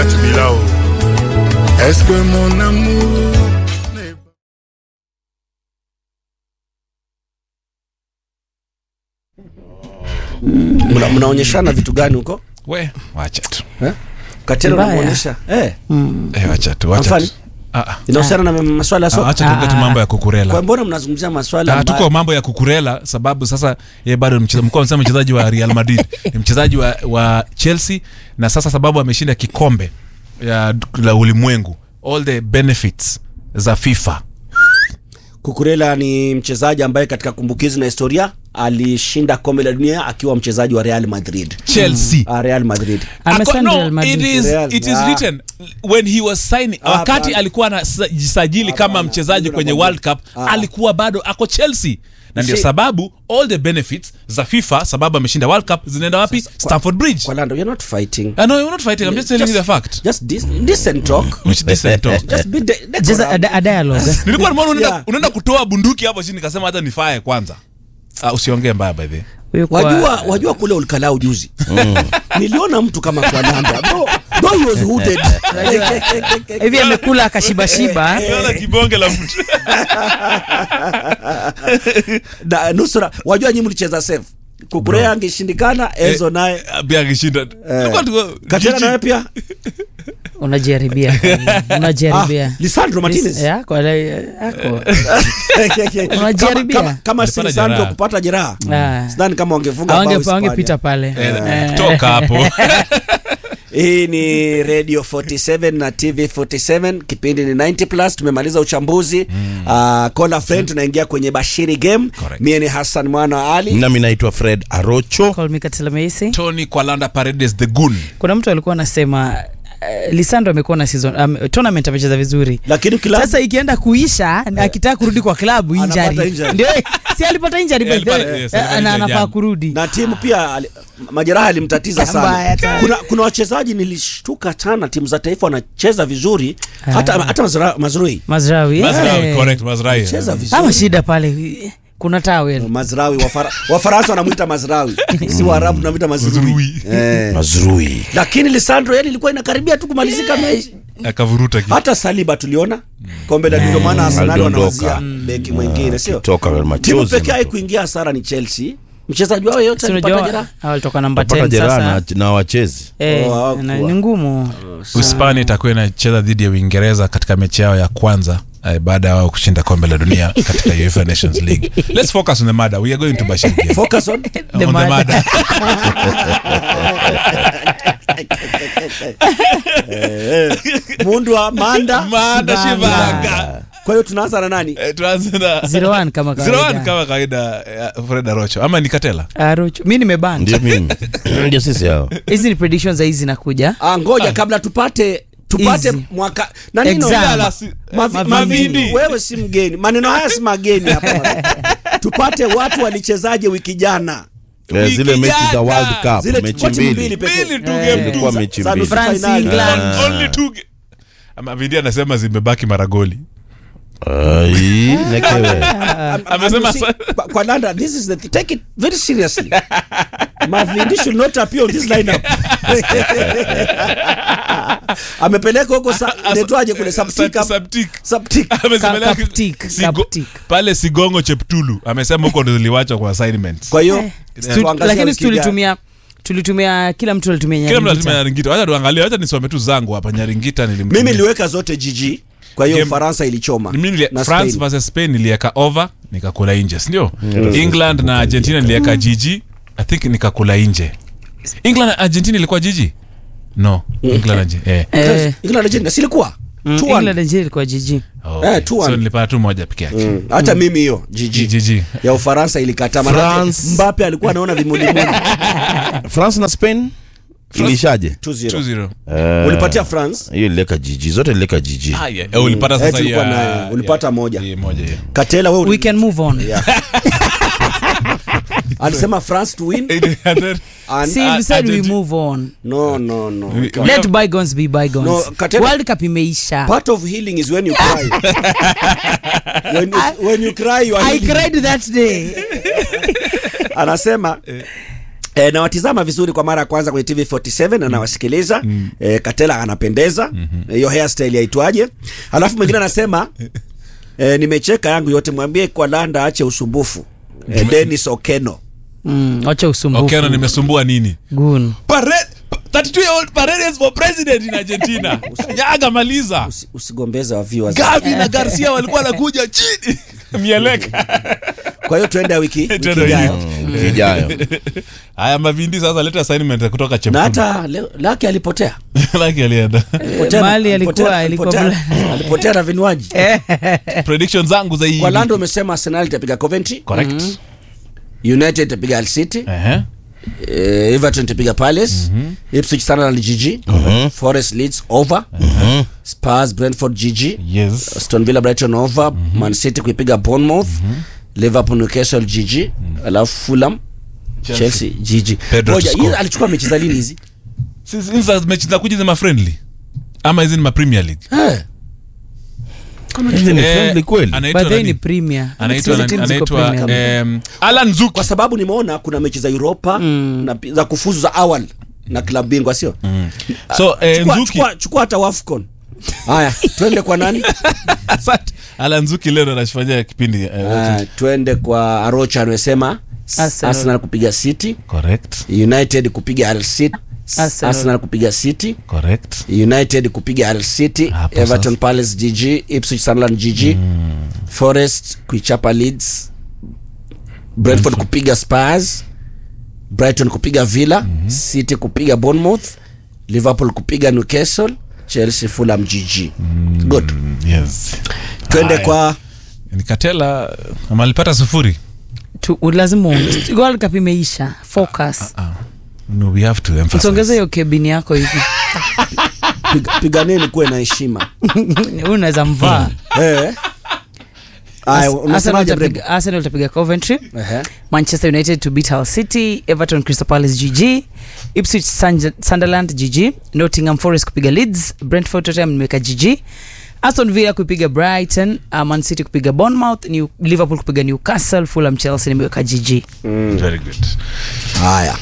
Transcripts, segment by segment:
Goliath Bilao. Est-ce que mon amour n'est pas- Mna- mnaonyeshana vitu gani huko we wacha tu eh? Katelo Mbaya. unamuonyesha eh, eh, wacha tu wacha Mfano? tu Ah, ah. inahusiana na maswala ya Ah, soka. wacha tuongee tu mambo ya kukurela Kwa mbona mnazungumzia maswala Ah, ambayo- tuko mambo ya kukurela sababu sasa ye bado ni mcheza- mlikuwa mnasema mchezaji wa real madrid ni mchezaji wa, wa chelsea na sasa sababu ameshinda kikombe ya la ulimwengu all the benefits za fifa Kukurela ni mchezaji ambaye katika kumbukizi na historia alishinda kombe la dunia akiwa mchezaji wa Real Madrid. chelsea Ah, Real Madrid. Amesign Ako- no, Real Madrid. it is, Real, it is ah. written when he was signing Ah, wakati hapana. alikuwa anajisajili kama Hapana, mchezaji ndio kwenye nakwambia. world cup Ah. alikuwa bado ako chelsea na ndio See- sababu all the benefits za fifa sababu ameshinda world cup zinaenda wapi stamford bridge Kwa Lando, you're not fighting. I know you're not fighting. I'm just telling you the fact. Just dis- decent talk. Which decent talk. Just be de- Just decorum. a, a dialogue. Nilikuwa nimeona unaenda Yeah. unaenda kutoa bunduki hapo chini nikasema hata nifae kwanza. Ah, usiongee mbaya by the way. Huyu kwa- wajua wajua kule ulikalau juzi niliona mtu kama kwa namba bro, bro he was hooded hivi amekula akashibashiba Niona kibonge la mtu. na nusura wajua nyinyi mlicheza safe kukurea angeshindikana Enzo naye Ah, Pia akishinda. Nilikuwa tu Katena jiji. naye pia unajaribia ah, unajaribia Lisandro Martinez Ya, kwa le- ako. kama, Unajaribia. kama, kama si Alipata Lisandro jeraha. kupata jeraha Ah. sidhani kama wangefunga bao Hawange- Hispania. hawangepita pale Eh, Eh. Toka hapo. hii ni radio 47 na tv 47 kipindi ni 90 plus tumemaliza uchambuzi mm. uh, call friend tunaingia kwenye bashiri game Correct. mie ni hassan mwana wa ali nami naitwa fred arocho Call me Katila Meisi. Tony Kwalanda Paredes the goon. kuna mtu alikuwa anasema uh, lisandro amekuwa na season um, tournament amecheza vizuri lakini kila sasa ikienda kuisha na akitaka kurudi kwa klabu Anapata injari injury. ndio si alipata injari Yeah, by the way. alipata- yes, Eh, alipata na injury anafaa jana. kurudi na timu pia ali- majeraha alimtatiza Mbaya sana sana. kuna, kuna wachezaji nilishtuka sana timu za taifa wanacheza vizuri hata, hata Mazra- mazrui mazrawi Mazraoui, eh. correct, Mazraoui. cheza vizuri ama shida pale kuna tawel mazrawi Wafara- wafaransa wanamwita mazrawi si waarabu tunamwita mazrui Mazrui. eh. mazrui lakini lisandro yani ilikuwa inakaribia tu kumalizika mechi Akavuruta kitu. hata saliba tuliona kombe la dunia maana arsenal Aliondoka. wanawazia beki mwingine sio toka timu machozi pekee haikuingia hasara ni chelsea mchezaji wao yeyote alipata jeraha walitoka namba pata 10 jeraha sasa na, na wachezi Eh, Oh, hawakuwa. na- ni ngumu Uhispania itakuwa inacheza dhidi ya Uingereza katika mechi yao ya kwanza eh, baada ya wao kushinda kombe la dunia katika UEFA Nations League. Let's focus on the matter. We are going to Bashir game. focus on The on the matter. matter. mundu wa manda Manda Shivanga. kwa hiyo tunaanza na nani Eh, tuanze na 01 kama Zero one kawaida kama kawaida eh, Fred Arocho ama ni Katela Arocho. mi nimeban ndio mimi ndio sisi hao hizi ni predictions za hizi zinakuja ah, ngoja kabla tupate tupate Easy. mwaka nani Exam. naongea Ala, si- Mavi- Mavindi. Mavindi, wewe si mgeni maneno haya si mageni hapa tupate watu walichezaje wiki jana Eh, zile mechi za Kijana. world cup zile mechi kwa timu mbili mbili pekee Mbili tu Eh. game tu. ilikuwa mechi Za mbili nusu France, finali. England. Ah. Only two ga- ama Vindi anasema zimebaki mara goli Ai, nekewe Amesema I'm- sa- kwa, kwa Landa, this is the th- take it very seriously Mavindi should not appear on this lineup amepeleka huko sa- inaitwaje kule Saptik Sub- Subtik. Saptik Amesema Ka- Kaptik, Sigo- Kaptik. pale sigongo cheptulu amesema huko ndo ziliwachwa kwa assignments kwa hiyo Stu- tuangazie lakini wiki ijayo. tulitumia tulitumia kila mtu alitumia kila mtu Nyaringita. anatumia nyaringita wacha tuangalie wacha nisome tu zangu hapa nyaringita nilimtumia. mimi niliweka zote GG kwa hiyo Game- Ufaransa ilichoma Mimi nilia- na france Spain. versus spain nilieka over nikakula nje sindio england na argentina nilieka gg i think nikakula nje england na argentina ilikuwa gg no england na Arge- eh. Eh, England Argentina silikuwa mm, 2-1. England na Nigeria ilikuwa jiji Oh, Eh, okay. 2-1. so nilipata tu moja peke yake Mm, hata mimi hiyo GG gg ya Ufaransa ilikataa manake France. Mbappe alikuwa anaona vimulimuli france na spain ilishaje 2-0 2-0 Eh, ulipatia France hiyo ilileka jiji zote ilileka jiji Ah, yeah. Eh, ulipata Eh, sasa tulikuwa ya- nayo. Ulipata ya- moja. ya moja yeah. Katela wewe we can move on alisema France to win And then- and see Ah, we said we Argentina- move on no no no we can't. let bygones be bygones No, Katela- world cup imeisha part of healing is when you cry when you, when you cry you are i healing. cried that day anasema E, nawatizama vizuri kwa mara ya kwanza kwenye TV47 na nawasikiliza mm. e, Katela anapendeza mm-hmm. hiyo hairstyle yaitwaje? Alafu mwingine anasema e, nimecheka yangu yote, mwambie kwa Landa ache usumbufu e, Dennis Okeno Mm, wacha usumbufu. okeno nimesumbua nini Gun. Pare- 32 year old Paredes for president in Argentina. Yaga maliza. Usi, usigombeze wa viewers. Gavi na Garcia walikuwa wanakuja chini. Mieleka. Kwa hiyo tuende wiki, wiki Tuende ijayo wiki. Kijayo. Haya mavindi sasa leta assignment kutoka na Chepkudu. hata leo- Laki alipotea Laki alienda. Alipotea- Mali alikuwa- alipotea- alikuwa alipotea- alipotea na vinywaji Prediction zangu za hii. kwa Lando umesema Arsenal itapiga Coventry Correct. United itapiga Hull City Ehe. eh, Everton itapiga Palace Ipswich Sunderland GG Forest Leeds over Spurs Brentford GG Yes. Aston Villa Brighton over Man City kuipiga Bournemouth Liverpool Newcastle GG alafu Fulham Chelsea GG Pedro Ngoja, to hii score. alichukua mechi za lini hizi Sisi hizi za mechi za kuja zima friendly. Ama hizi ni ma Premier League. Eh, Hizi ni Eh, friendly kweli. Anaitwa But they ni nani? premier. Anaitwa Hizi nani? teams ziko anaitwa premier. em, Alan Zuki. kwa sababu nimeona kuna mechi za Europa na pi- za kufuzu za awali na klabu bingwa sio So eh, chukua, Nzuki. chukua, chukua hata Wafcon haya twende kwa nani Asante. Alan Zuki leo ndo anafanya kipindi. eh, Ah, twende kwa Arocha amesema Arsenal. Arsenal kupiga City Correct. United kupiga Hull City Arsenal. Arsenal kupiga City Correct. United kupiga Hull City Hapo Everton sasa. Palace GG Ipswich Sunderland GG Forest kuichapa Leeds Brentford kupiga Spurs Brighton kupiga Villa City kupiga Bournemouth Liverpool kupiga Newcastle Chelsea Fulham GG good Mm, Yes. twende Haya. kwa Nikatela ama alipata sufuri. Tu- lazima uonge- World Cup imeisha focus No, we have to emphasize. usongeze hiyo kebini yako hivi piga, piganeni kuwe na heshima Huyu unaweza mvaa eh Aya, Arsenal unasemaje Brenda? itapiga- Arsenal itapiga Coventry Ehe. manchester united to beat hull city everton crystal palace gg ipswich Sun- sunderland gg nottingham forest kupiga leeds brentford tottenham nimeweka gg aston villa kupiga brighton uh, man city kupiga bournemouth New, liverpool kupiga newcastle fulham chelsea nimeweka gg Very good. haya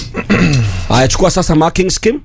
haya chukua sasa marking scheme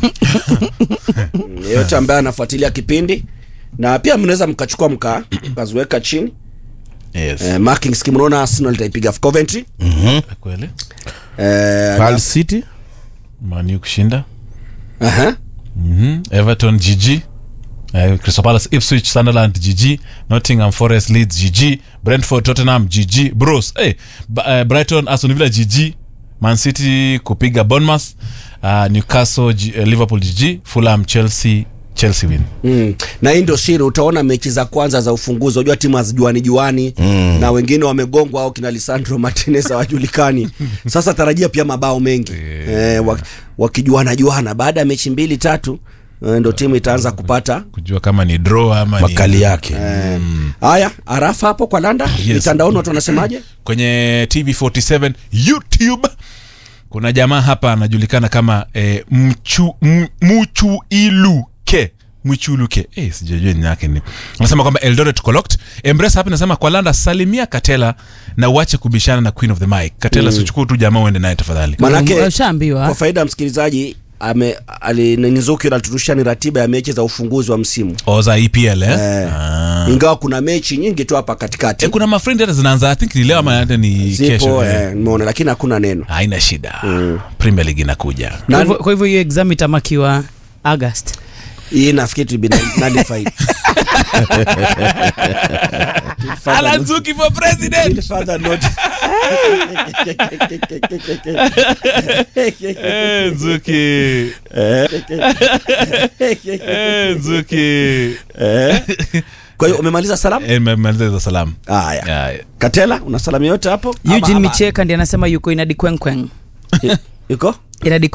yeyote ambaye anafuatilia kipindi na pia mnaweza mkachukua mka mkaziweka chini Yes. eh, marking scheme unaona arsenal itaipiga coventry Kweli? eh, Hull City. Man U kushinda. aha. Mhm. Everton GG. Uh, Crystal Palace, Ipswich, Sunderland GG, Nottingham Forest, Leeds GG, Brentford, Tottenham GG, Bros. Hey, B- uh, Brighton, Aston Villa GG, Man City kupiga Bournemouth, uh, Newcastle, G- uh, Liverpool GG, Fulham, Chelsea, Chelsea win. Mm. na hii ndio siri utaona mechi za kwanza za ufunguzi unajua timu hazijuani juani mm. na wengine wamegongwa au kina lisandro martinez hawajulikani sasa tarajia pia mabao mengi eh, wak- wakijuana juana baada ya mechi mbili tatu eh, ndo timu itaanza kupata Kujua kama ni draw ama ni- Makali yake. eh, haya arafa hapo kwa landa Yes. mitandaoni watu wanasemaje kwenye TV47 YouTube kuna jamaa hapa anajulikana kama eh, mchu, m, Muchuiluke Mwichuluke eh, sijajua jina yake ni anasema kwamba Eldoret Collect Embrace hapa inasema kwa Landa salimia Katela na uache kubishana na Queen of the Mic Katela mm. sichukue tu jamaa uende naye tafadhali manake kwa ushaambiwa faida ya msikilizaji ame alinizuki aliturushia ni ratiba ya mechi za ufunguzi wa msimu oza EPL eh? eh, Ah. ingawa kuna mechi nyingi tu hapa katikati Eh, kuna mafrendi hata zinaanza I think ni leo ama hata ni zipo kesho eh. eh, nimeona lakini hakuna neno haina shida Premier League inakuja Kwa Nani- hivyo- kwa hivyo hiyo exam itamakiwa august hii nafikiri to be nullified. Alan Zuki for president Till further notice. Eh, Zuki Eh, Zuki Eh. kwa hiyo umemaliza salamu Eh, mmemaliza salamu haya Haya. katela una salamu yote hapo Ama- eugene ama- micheka ndi anasema yuko inadi kwenkweng yuko inadi